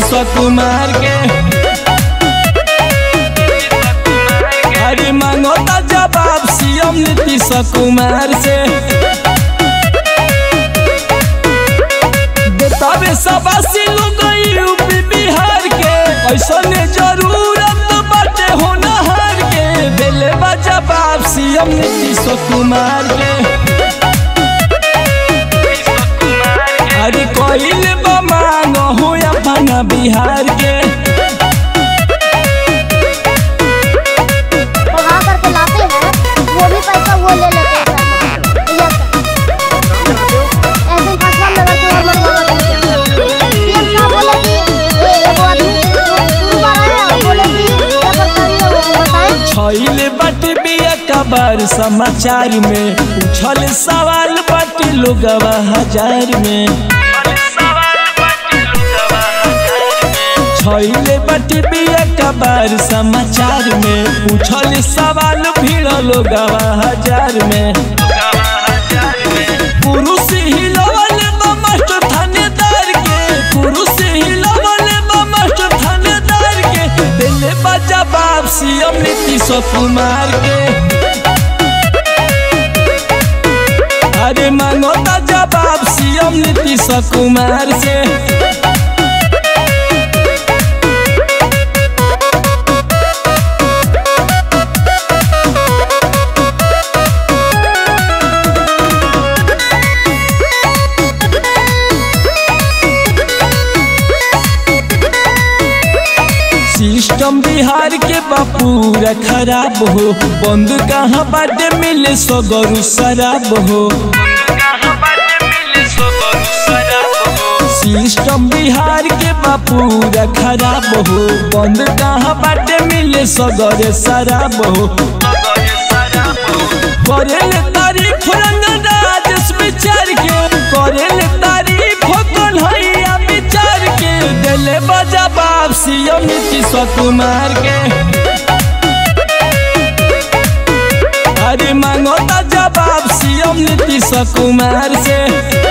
नीतीश कुमार के अरे मांगोता जवाब सीएम नीतीश कुमार से देतावे सबासी लोग यूपी बिहार के ऐसा ने जरूरत बाटे होनहार के दिले बा जवाब सीएम नीतीश कुमार के अरे कोइल बा मांग हो अपना बिहार के वहाँ करके लाते हैं वो भी पैसा वो ले लेते हैं यस ऐसे फसला में रखे और मनवा सीएम साहब बोले कि ये वो आदमी शुरू कर रहे हैं बोले कि क्या सरकारी है वो बताएं छैल बट बिया कबर समाचार में पूछल सवाल बट लोगवा हजार में छैल बट बिया कबर समाचार में पूछल सवाल भीड़ लोगवा हजार में पुरुष हिलवल बा मास्टर थानेदार के पुरुष हिलवल बा मास्टर थानेदार के दिले बा जवाब सीएम नीतीश कुमार के अरे मांगोता जवाब सीएम नीतीश कुमार से सिस्टम बिहार के बापूरा खराब हो बंद कहाँ बाटे मिले सगरु शराब हो सिस्टम बिहार के बापूरा खराब हो बंद कहाँ बाटे मिले सगरे शराब हो करेले तारीफ रंग राजेश विचार के करेले तारीफ कन्हैया विचार के दिले बजा बाप सीएम नीतीश कुमार के अरे मांगोता जवाब सीएम नीतीश कुमार से